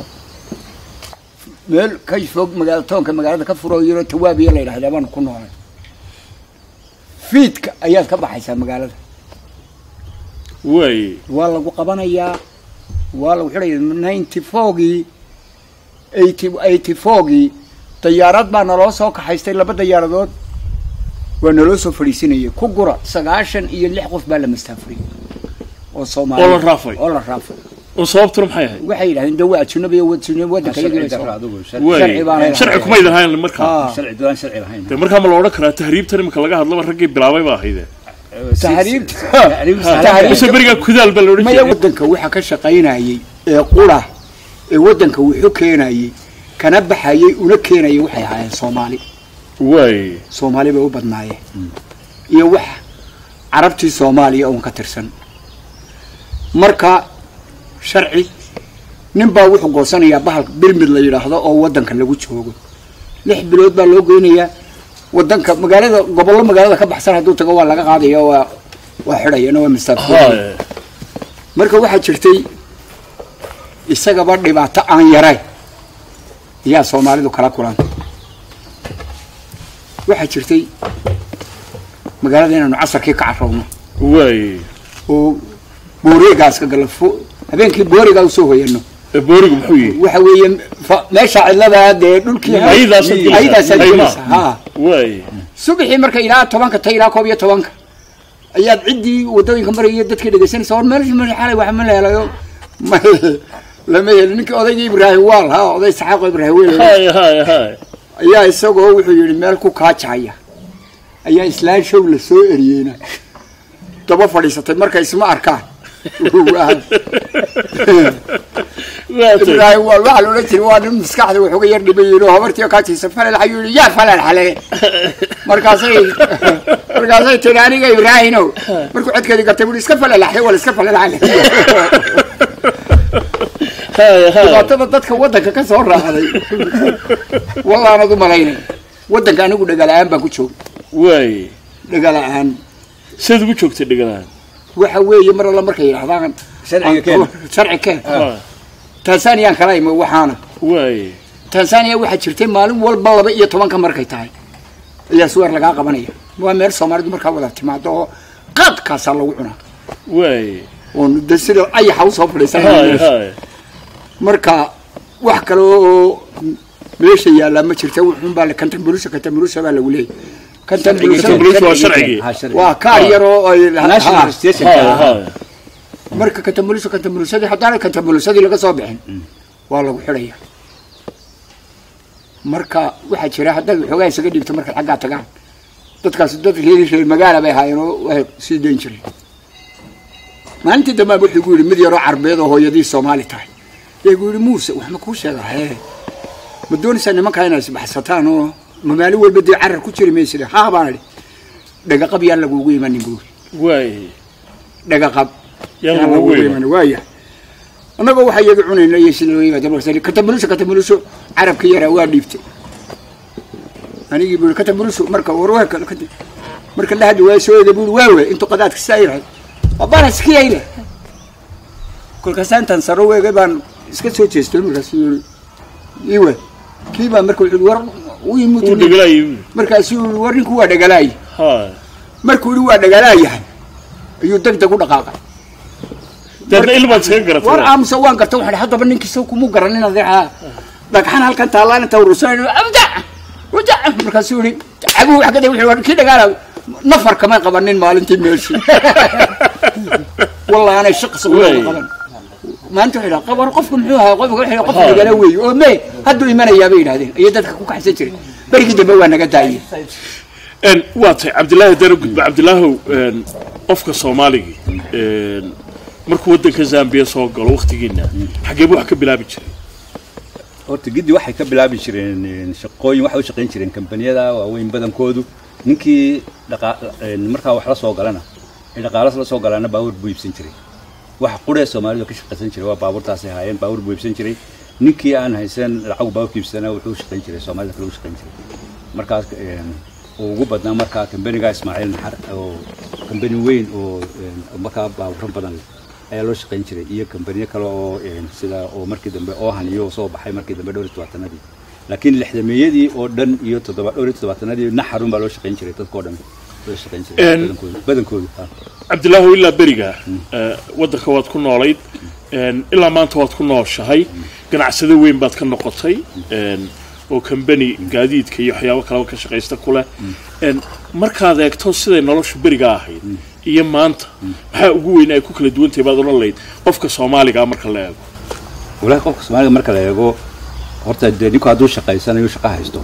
meel ka fog magaala toonka magaalada ka furo yaro tawaabiya la yidhahdaa baanu ku noolay fiidka ayaad ka baxaysaa magaalada waaye waa lagu qabanayaa waa lagu xidhaya ninety fourgii eighty eighty fourgii dayaarad baa naloo soo kaxaystay laba dayaaradood waa naloo soo fadhiisinayay ku gura sagaashan iyo lix qof baa la mastaafuriyey oo soomaali oo la raafay oo la raafay oo sababtuna maxay ahayd waxay yidhahdeen de waa ajnabi iyo ajnabi waddanka sharci iyaga darro adigu waaye baan sharci kumaydan hayn markaa Ah. sharci doon sharci lahayn dee markaa ma la odhan karaa tahriibtan iminka laga hadlaba raggii bilaabay baa ahayde tahriibta mise berigaa kudaal baa la odhan maya jiray waddanka waxa ka shaqaynayay ee qura ee waddanka wuxuu keenayay kana baxayay una keenayay waxay ahaayeen soomaali waaye soomaali bay u badnaayeen iyo wax carabtii soomaaliya uun ka tirsan marka sharci nin baa wuxuu goosanayaa bahalka birmid la yidhaahdo oo waddanka lagu joogo lix bilood baa loo goynayaa waddanka magaalada gobollo magaalada ka baxsan hadduu tago waa laga qaadaya waa waa xidhayana waa mastaafo Haya. marka waxaa jirtay isagaba dhibaato aan yarayn ayaa soomaalidu kala kulantay waxaa jirtay magaalada inaanu casarkii ka carowno waaye oo boorigaas ka galafo habeenkii boorigaa usoo hoyano ee boorigu muxuu yihi waxa weeye fa- meesha cidladaa dee dhulkii Ayadaasaad gelaysaa. ayadaasaad Ayma. gelaysaa ha waaye subaxii marka ilaa tobanka ta ilaa koob iyo tobanka ayaad ciddii wadooyinka maraya dadkii dhegaysanaysa war meelashii meel xalay wax ma la helayo ma lama helin ninkii odaygii ibraahim waal ha oday saxaaqo ibraahim weel haya haya haya ayaa isagoo wuxuu yidhi meel ku kaajaya ayaa islaan show la soo eriyeyna daba fadhiisatay marka isma arkaan ibraahim waal waxaa la odhan jiray waa nin maskaxda waxooga yar dhiban yihin oo habartii kaajaysa falal ayuu yidhi yaa falal xale markaasay markaasay tiri aniga ibraahimow markuu codkeedii gartay bui iska falalaxday wala iska falalaxday dhibaatada dadka waddanka ka soo raacday wallaanad u malaynay waddanka anigu dhagala-aan baan ku joogay waaye dhagala-aan sidaad ugu joogtay dhegalaan waxa weeye mar alla markay yidhahdaan Sharciga keen. sharci keen Ah. tansaniyaan kala imi waxaana waaye tanzania waxaa jirtay maalin walba laba iyo tobanka markay tahay ayaa suweer lagaa qabanaya waa meel soomaalidu markaa wada timaado oo qaadkaasaa lagu cunaa waaye oo de sida ayaxa usoo haya fadhiisanaya haya marka wax kale oo meesha yaallaa ma jirta wuxuunbaa kantambulusha kantambulusha baa lagu leeyahy Kantambulusha waa sharcigii. waa kaar yar oo ay National registration haya ka haya marka katambuliso katambulisadii haddaanay katambulisadii laga soo bixin waa lagu xidhaya marka waxaa jira haddaad waxoogaa isaga dhigto markaad xaggaa tagaan dadkaas dad reer reer magaala bay ahaayeen oo waxay sii dayn jireen maalintii dambe wuxuu gu yidhi mid yaroo carbeed oo hooyadii soomaali tahay yaa gu yidhi muuse wax ma kuu sheega hee ma doonaysaa nimankaa inay isbaxsataan oo ma maalin walba dee carar ku jiri maysid haa baan idhi dhagaqab yaan lagugu imanin buuri waay dhagaqab Yaan lagugu imanin. waaya annagoo waxaa iyaga cunayna iyo sida loo yimaado katambuliso katambuliso carabka yaraa waa dhiibtay anigii buuri katambuliso marka warwaa kale kadib marka la hadli waa soo eegay buuri waa we intuu qadaadka saa yirahay abana iskiyayna kolkaasa intaan saro weegay baan iska soo jeestay markaas yiri iwe kii baa marka wuxuu yidhi war u yimid Uu dhagalaayay. markaasuu yidhi war ninku waa dhagalaay ha markuu yidhi waa dhagalaayahay ayuu deg deg u dhaqaaqay deedna ilmaad iskaga garatay war aamusa waan garta waxaan haddaba ninkiisa kuma garanin adeeca dhagxan halkan taallaan inta urursan abda wada markaasuu yidhi caguhu wax kada wuxuu kii dhagaala nafar kama qabanin maalintii meeshii wallahi anay shaqsi Wey. qaban maanta waxay dhaha qabar qofku muxuu ahaa qofka waxay qof dhagala weeye oo me hadduu imanayaa bay yidhahdeen iyo dadka ku kaxsan jiray berigii dambe waa naga daayeen Een, waa tahay cabdilaahi dara gudba cabdilaahow een, qofka soomaaligii een, markuu waddanka zambiya soo galo waktigiina xaggee buu wax ka bilaabi jiray horta giddi waxay ka bilaabi jireen een, shaqooyin waxay u shaqayn jireen kambaniyada waaweyn badankoodu ninkii dhaqa- een, markaa wax la soo galana ee dhaqaalas la soo galaana baabuur buu iibsan jiray waxa quree soomaalidu ka shaqaysan jiray waa baabuurtaasay haayeen baabuur buu iibsan jiray ninkii aan haysan lacag baabuurka iibsana wuxuu u shaqayn jiray soomaalida kale u shaqayn jiray markaas een, uu ugu badnaa markaa kambaniga ismaaciil naxar oo kambani weyn oo een, markaa baabuuro badan leh ayaa loo shaqayn jiray iyo kambaniyo kale oo een, sida oo markii dambe oohan iyo soo baxay markii dambe dhowr iyo tobaatanadii laakiin lixdameeyadii oo dhan iyo toddoba dhowr iyo toddobaatanadii naxarun baa loo shaqayn jiray dadkoo dhan loo shaqayn jiray Een, badankoodu badankoodu ah. cabdilaahow ilaa beriga ee, waddanka waad ku noolayd een, ilaa maanta waad ku nooshahay ganacsado weyn baad ka noqotay een, oo kambani gaadiidka iyo waxyaabo kaleba ka shaqaysta ku leh een, markaad eegto siday noloshu beriga ahayd iyo maanta maxaa ugu weyn ay ku kala duwan tahay baad odhan lahayd qofka soomaaliga marka la eego walahi qofka soomaaliga marka la eego horta dee ninku hadduu shaqaysanayo shaqo haysto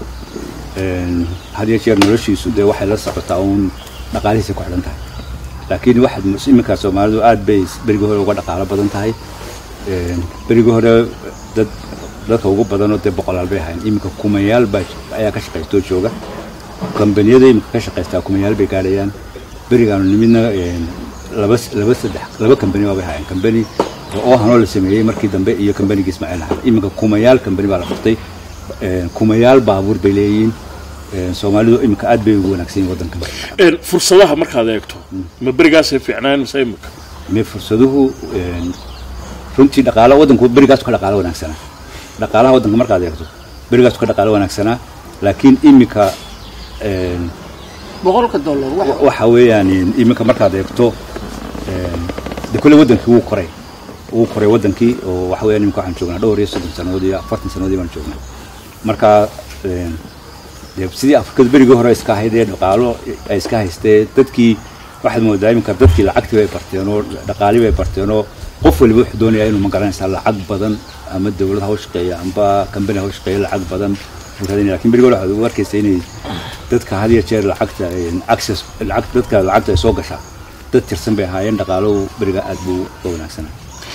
een, had iyo jeer noloshiisu dee waxay la socotaa uun dhaqaalihiisa ku xidhan tahay laakiin waxaad mus- iminka soomaalidu aad bay berigii hore uga dhaqaalo badan tahay een, berigii hore dad dadka ugu badanoo dee boqolaal bay ahayn iminka kumayaal baa ayaa ka shaqaystoo jooga kambaniyada iminka ka shaqaystaa kumayaal bay gaadhayaan berigaanu nimidna een, laba laba saddex laba kambani baabay hayeen kambani oo hanoo la sameeyey markii dambe iyo kambanigii ismaaciil naxar iminka kumayaal kambani baa la furtay een, kumayaal baabuur bay leeyihiin een, soomaalidu iminka aad bay ugu wanaagsan yihin waddankan Een, fursadaha markaad eegto ma berigaasay fiicnaan mise imika me fursaduhu een, runtii dhaqaalo waddanku berigaasu ka dhaqaalo wanaagsanaa dhaqaalaha waddanka markaad eegto berigaasu ka dhaqaalo wanaagsanaa laakiin iminka een, boqolka dollar wax waxa weeyaan iminka markaad eegto een, de kule waddankii wuu koray wuu koray waddankii oo waxa weeyaan iminka waxaan joognaa dhowr iyo soddon sannadood iyo afartan sannadood baan joognaa marka een, dee sidii afrikada berigii hore iska ahayd ee dhaqaalo ay iska haystee dadkii waxaad moodaa iminka dadkii lacagtii bay barteen oo dhaqaalii bay barteen oo qof waliba wuxuu doonayaa inuu ma garanaysaa lacag badan ama dawlad ha u shaqeeya amba kambani ha u shaqeeya lacag badan buu raadinaya lakin berigii hore waxaad ugu arkaysa inay dadka had iyo jeer lacagta een, access lacag dadka lacagta ay soo gashaa dad tirsan bay ahaayeen dhaqaaluhu beriga aad buu uga wanaagsanaa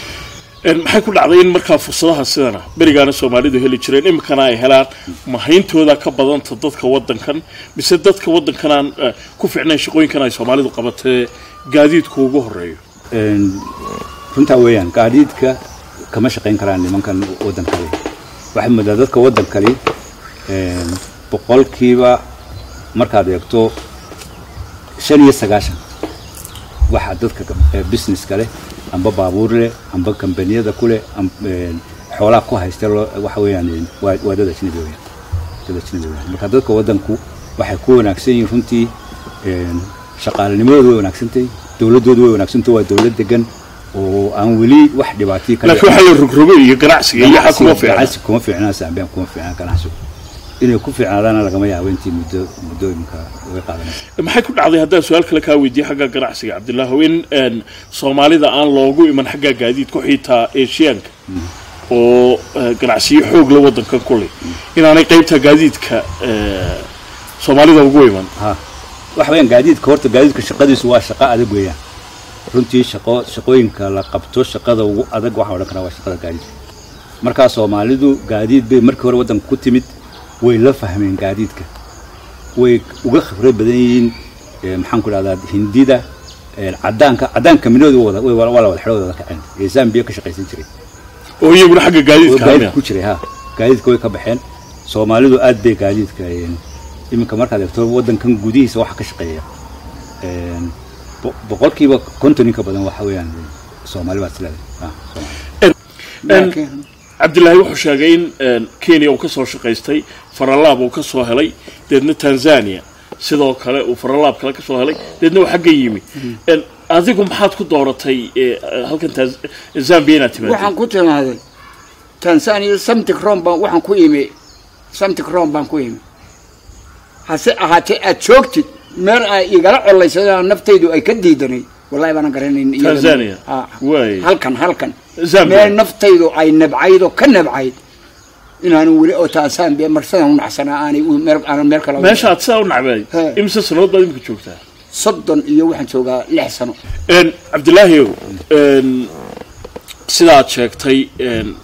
Een, maxay ku dhacday in markaa fursadaha sidana berigaana soomaalidu heli jireen iminkana ay helaan mahayntooda ka badanta dadka waddankan mise dadka waddankanaan eh, ku fiicnayn shaqooyinkan ay soomaalidu qabatee gaadiidku ugu horeeyo Een, runtaa weeyaan gaadiidka kama shaqayn karaan nimankan waddankali waxay moodaa dadka waddankali een, boqolkiiba markaad eegto shan iyo sagaashan waxaa dadka eh, businesska leh amba baabuur leh amba kambaniyada ku leh am- een, xoolaha ku haysta loo- waxa weeyaan een, waa waa dad ajnabi weeyaan dad ajnabi weeyaan marka dadka waddanku waxay ku wanaagsan yihiin runtii een, shaqaalinimadoodu way wanaagsantahay dowladoodu way wanaagsantahay waa dowlad degan oo aan weli wax dhibaatay laakiin waxaa la rogrogay iyo ganacsiga iyo waxa kuma fiicna ganacsi kuma fiicnaa saambiyaan kuma fiicnaa ganacsigu inay ku fiicnaadaana lagama yaabo intii muddo muddooyinka uga qaadanaysa maxay ku dhacday haddaan su-aal kale kaa weydiiye xagga ganacsiga cabdilaahow in een, soomaalida aan loogu iman xagga gaadiidku xitaa eeshiyaanka oo eh, ganacsiyo xoog la wadankan kuleh inaanay qaybta gaadiidka eh, soomaalida ugu iman ha waxa weeyaan gaadiidka horta gaadiidka shaqadiisu waa shaqo adag weeyaan runtii shaqo shaqooyinka la qabto shaqada ugu adag waxaa odhan karaa waa shaqada gaadiidka markaa soomaalidu gaadiid bay markii hore waddanka ku timid way la fahmeen gaadiidka way uga khibrad badan yihiin eh, maxaan ku dhahdaa hindida eh, cadaanka cadaanka minooda wada way- waa la wada xidho wada kaceen ee zambia ka shaqaysan jiray oo iyaguna xagga gaadiidka gaadiid hamia ku jiray ha gaadiidka way ka baxeen soomaalidu aad bay gaadiidka een, iminka markaad eegto waddankan gudihiisa waxa ka shaqeeya een, bo- boqolkiiba konton in ka badan waxa weeyaan soomaali baad isleedahay ha, Soomaali. Een, cabdilaahi wuxuu sheegay in een, kenya uu ka soo shaqaystay faralaab uu ka soo helay deedna tanzania sidoo kale uu faralaab kale ka soo helay deedna uu xagga yimi Een, adigu maxaad ku dooratay eh, halkan Tanz- zambia inaad timaado waxaan ku timaaday tanzania samtic rom baan waxaan ku imi samtic rom baan ku imi hase ahaatee aad joogtid meel ay igala colaysadaan naftaydu ay ka diidanay wallahi baanan garanayn iyada- Tanzania? Ha. Waay. halkan halkan Zambia? meel naftaydu ay nabcayd oo ka nabcayd inaanu weli oo taa zambia marsadan u nacsanaa aanay u- meel aanan meel kale u- meesha aad sidaa u nacbay imise sanood baad imika joogtaa soddon iyo waxaan joogaa lix sano Een, cabdilaahi een, sidaad sheegtay een,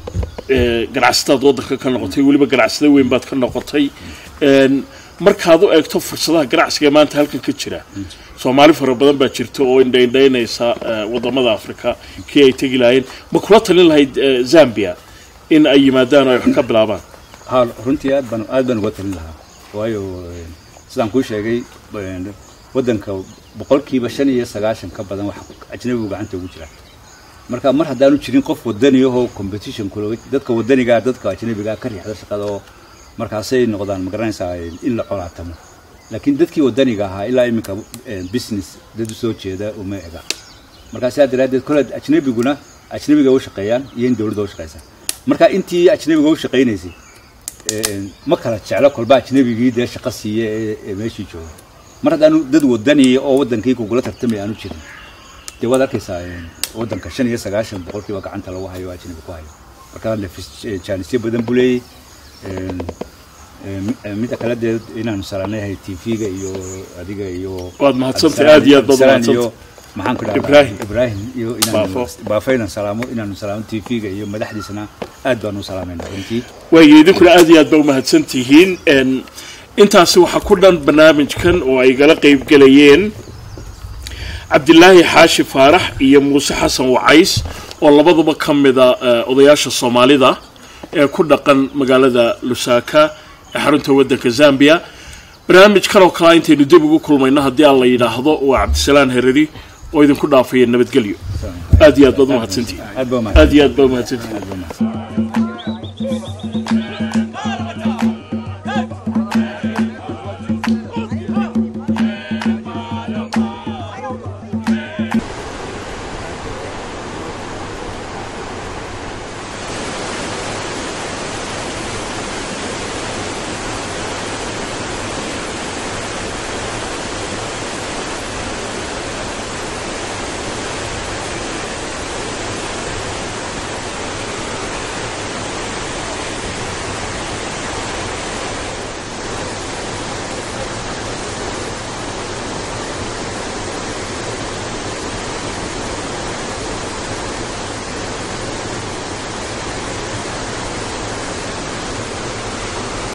ee, ganacsataad waddanka ka noqotay weliba ganacsada weyn baad ka noqotay Een, markaad u eegto fursadaha ganacsiga ee maanta halkan ka jira soomaali fara badan baa jirta oo indhaindhaynaysa ee, wadamada afrika kii ay tegi lahayn ma kula talin lahayd ee, zambia in ay yimaadaan oo ay wax ka bilaabaan ha runtii aad baan aad baan uga talin lahaa waayo een, sidaan kuu sheegay een, waddanka boqolkiiba shan iyo sagaashan ka badan wax ajnabigu gacanta ugu jira marka mar haddaanu jirin qof wadani ahoo competition kula dadka wadanigaa dadka ajnabigaa ka riixda shaqada oo markaasay noqdaan magaranaysaa in la colaatamo laakiin dadkii wadaniga ahaa ilaa iminka een, business dad u soo jeeda uma ega markaa sidaa daraaddeed kole ajnabiguna ajnabiga u shaqeeyaan iyo in dowladda u shaqeysa marka intii ajnabiga u shaqeynaysay een, ma kala jeclo kolba ajnabigii dee shaqo siiye ee ee meeshii jooga mar haddaanu dad wadani oo waddankii kugula tartamay aanu jirin dee waad arkaysaa een, waddanka shan iyo sagaashan boqolkiiba gacanta lagu hayo oo ajnabi ku hayo marka nafis jaanisyo badan buu leeyahy een, een, een, midda kale dee inaanu salaanayahay tv-ga iyo adiga iyo Waad mahadsantahay, Abdisalaan- aad iyo aad baad Abdisalaan mahadsantahay. iyo maxaan ku dhahdaa Ibrahim. ibrahim iyo inaanu Baafo. baafo inaan salaamo inaanu salaamo tv-ga iyo madaxdiisana aad baanu u salaamayna runtii waayo idinkuna aad iyo aad ba umahadsan tihiin Een, intaasi waxaa ku dhan barnaamijkan oo ay gala qayb gelayeen cabdilaahi xaashi faarax iyo muuse xasan wacays oo labaduba ka mida eh, odayaasha soomaalida ee ku dhaqan magaalada lusaka ee xarunta waddanka zambia barnaamijkan oo kalea intaynu dib ugu kulmayno haddii aan la yidhaahdo waa cabdisalaan herari oo idinku dhaafaya nabadgelyo aad iyo aad baad umahadsantihiin aad baa aad iyo aad baa umahadsantihiin